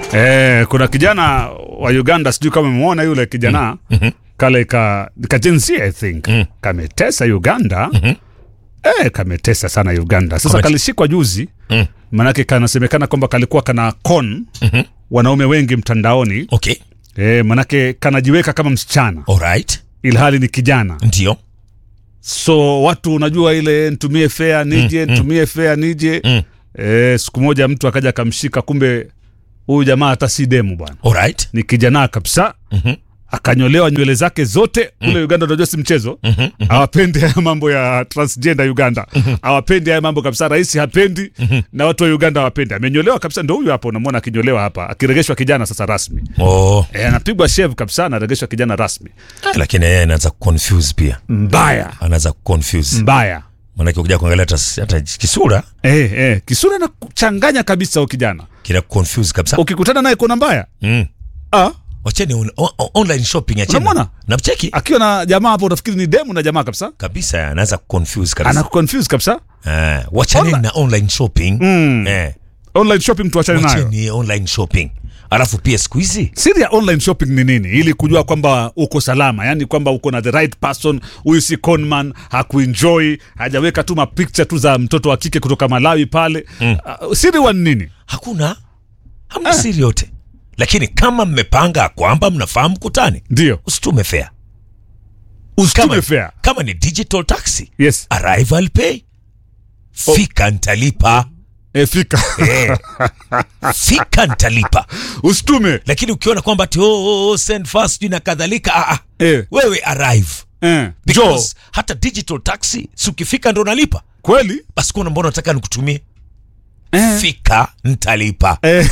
Eh, kuna kijana wa Uganda sijui kama umemuona yule kijana Mhm. kale ka kajenzi I think Mm. kametesa Uganda Mhm. eh, kametesa sana Uganda. Sasa Kame- kalishikwa juzi Mm. manake kanasemekana kwamba kalikuwa kana con Mhm. wanaume wengi mtandaoni Okay. eh, manake kanajiweka kama msichana Alright. ilhali ni kijana Ndio. so watu unajua ile ntumie fea nije Mm, mm. ntumie fea nije Mm. eh, siku moja mtu akaja akamshika kumbe huyu jamaa hata si demu bwana Alright. ni kijana kabisa Mhm. akanyolewa nywele zake zote kule uganda unajua si mchezo Mhm. Mhm. hawapendi haya mambo ya transgender uganda hawapendi haya mambo kabisa rais hapendi na watu wa uganda hawapendi amenyolewa kabisa ndo huyu hapa unamwona akinyolewa hapa akiregeshwa kijana sasa rasmi Oh. e, anapigwa shev kabisa anaregeshwa kijana rasmi Ah, Lakini yeye anaanza kuconfuse pia. mbaya Anaanza kuconfuse. mbaya Maanake ukija kuangalia hata hata kisura e, e, kisura na kuchanganya kabisa huyu kijana kina confuse kabisa. ukikutana naye kuna mbaya Mm. ah, Wacheni on, on, online shopping acheni. Unamwona? Namcheki akiwa na jamaa hapo utafikiri ni demu na jamaa kabisa kabisa anaanza kuconfuse kabisa. anakuconfuse kabisa Eh, wachaneni Onla- na online shopping. Mm. Eh, online shopping tuachane nayo wacheni online shopping. Alafu pia siku hizi siri ya online shopping ni nini ili kujua kwamba uko salama yani kwamba uko na the right person huyu si conman hakuenjoy hajaweka tu mapicture tu za mtoto wa kike kutoka malawi pale mm. uh, siri wa ni nini hakuna hamna siri yote. Lakini kama mmepanga kwamba mnafaa mkutane, ndio usitume fare. usitume Kama, fair kama ni digital taxi, yes arrive I'll pay. Fika ntalipa. e, fika Eh. Fika ntalipa. usitume Lakini ukiona kwamba ati oh, oh, oh, send fast sijui na kadhalika, ah, ah. e, wewe arrive e, jo because hata digital taxi si ukifika ndo unalipa kweli basi kuna mbona nataka nikutumie e, fika ntalipa e.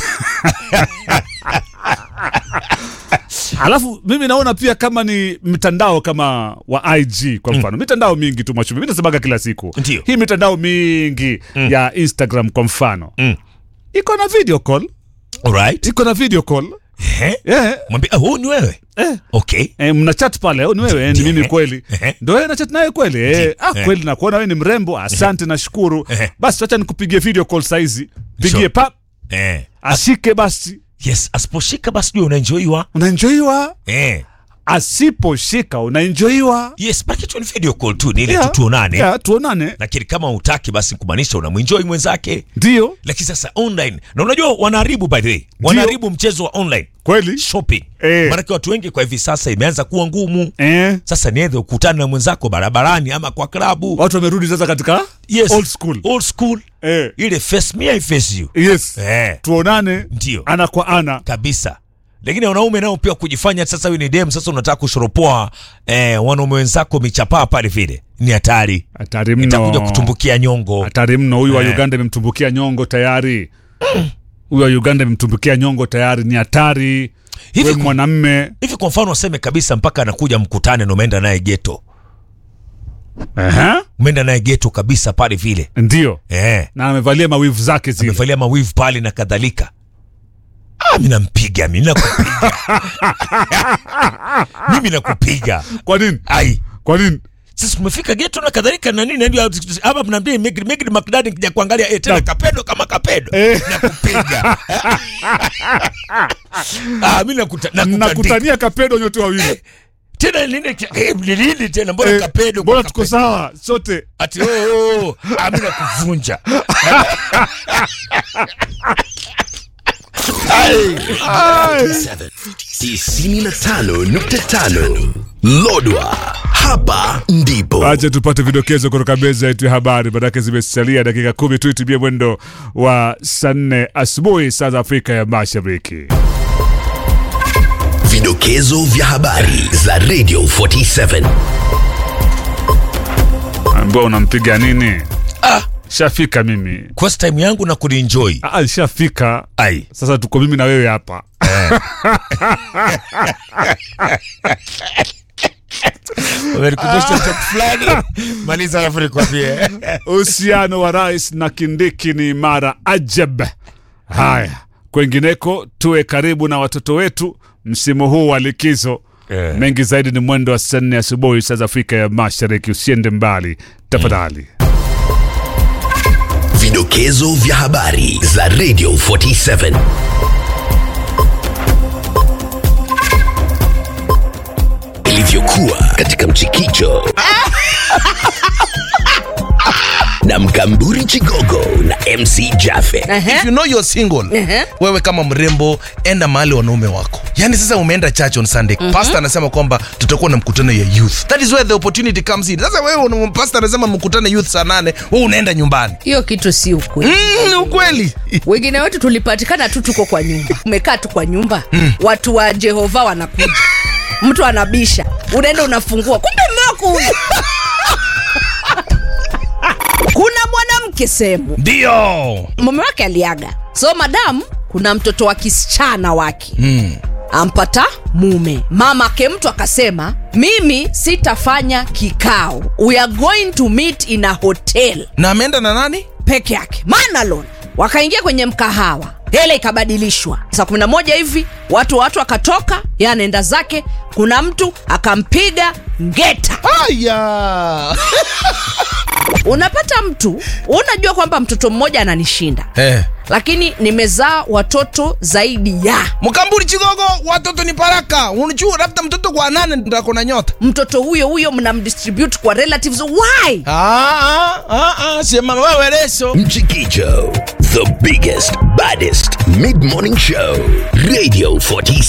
alafu mimi naona pia kama ni mtandao kama wa ig kwa mfano mitandao mingi tu machumi mi nasemaga kila siku Ndio. hii mitandao mingi ya instagram kwa mfano Mm. iko na video call alright iko na video call eh eh, mwambie ah, huu ni wewe eh. okay Eh, mna chat pale oh, ni wewe eh, ni mimi kweli Ehe. ndo wewe na chat naye kweli eh, ah, Eh. kweli nakuona wewe ni mrembo asante nashukuru Ehe. basi wacha nikupigie video call saizi pigie Sure. pap eh ashike basi yes asiposhika basi jua unaenjoyiwa unaenjoiwa eh asiposhika unaenjoiwa yes baki tu ni video call tu ni ile Yeah. tu tuonane yeah, tuonane lakini kama utaki basi kumaanisha unamwenjoy mwenzake ndio lakini sasa online na unajua wanaharibu by the way wanaharibu mchezo wa online kweli shopping Eh. maanake watu wengi kwa hivi sasa imeanza kuwa ngumu eh, sasa niedhe ukutane na mwenzako barabarani ama kwa klabu watu wamerudi sasa katika yes. old school old school eh, ile face me I face you yes eh, tuonane ndio ana kwa ana kabisa lakini wanaume nao pia kujifanya sasa wewe ni dem sasa unataka kushoropoa eh, wanaume wenzako michapaa pale vile ni hatari hatari itakuja mno kutumbukia nyongo hatari mno huyu wa Eh. uganda imemtumbukia nyongo tayari huyu wa uganda imemtumbukia nyongo tayari ni hatari Hivi we ku- mwanamme hivi kwa mfano waseme kabisa mpaka anakuja mkutane na umeenda naye geto Ehe, umeenda naye geto kabisa pale vile ndio eh, na amevalia mawivu zake zile amevalia mawivu pale na kadhalika ah, mi nampiga mi nakupiga mimi nakupiga kwa nini ai kwa nini sasa tumefika geto na kadhalika na nini ndio hapa mnaambia Megri Megri Makdadi kija kuangalia eh, tena Na- kapedo kama kapedo Eh. nakupiga ah mimi nakuta nakutandika nakutania kapedo nyote wawili tena nini eh, nilini tena mbona Eh, kapedo mbona kwa tuko kapedo? sawa sote ati oh, oh, oh. ah mimi nakuvunja tisini na tano nukta tano Lodwa, hapa ndipo acha tupate vidokezo kutoka meza yetu ya habari manake zimesalia dakika kumi tu itumie mwendo wa saa nne asubuhi saa za afrika ya mashariki vidokezo vya habari za Radio 47 ambao unampiga nini ah shafika mimi quest time yangu na kuenjoy Ah, shafika ai sasa tuko mimi na wewe hapa umenikumbusha kitu fulani maliza alafu nikwambie uhusiano wa rais na kindiki ni imara ajab haya kwengineko tuwe karibu na watoto wetu msimu huu wa likizo Eh. mengi zaidi ni mwendo wa saa nne asubuhi saa za afrika ya mashariki usiende mbali tafadhali vidokezo vya habari za Radio 47 katika mchikicho na mkamburi chigogo na mc jafe if you know you're single Ehe. wewe kama mrembo enda mahali wanaume wako yani sasa umeenda church on sunday pastor anasema kwamba tutakuwa na mkutano ya youth that is where the opportunity comes in sasa wewe una- pastor anasema mkutano youth saa nane wewe unaenda nyumbani hiyo kitu si ukweli mm, ni ukweli wengine wetu tulipatikana tu tuko kwa nyumba umekaa tu kwa nyumba watu wa jehova wanakuja mtu anabisha unaenda unafungua kumbe mmewako huyu kuna mwanamke sehemu ndio mume wake aliaga so madam kuna mtoto wa kisichana wake mm. ampata mume mama ake mtu akasema mimi sitafanya kikao we are going to meet in a hotel na ameenda na nani peke yake manalon wakaingia kwenye mkahawa hela ikabadilishwa saa kumi na moja hivi watu watu wakatoka ye anaenda zake kuna mtu akampiga ngeta aya unapata mtu unajua kwamba mtoto mmoja ananishinda eh. lakini nimezaa watoto zaidi ya mkamburi chigogo watoto ni baraka unajua labda mtoto kwa nane ndako na nyota mtoto huyo huyo mnamdistribute kwa relatives why ah, ah, ah, ah, sema wewe leso mchikicho the biggest baddest mid-morning show radio 47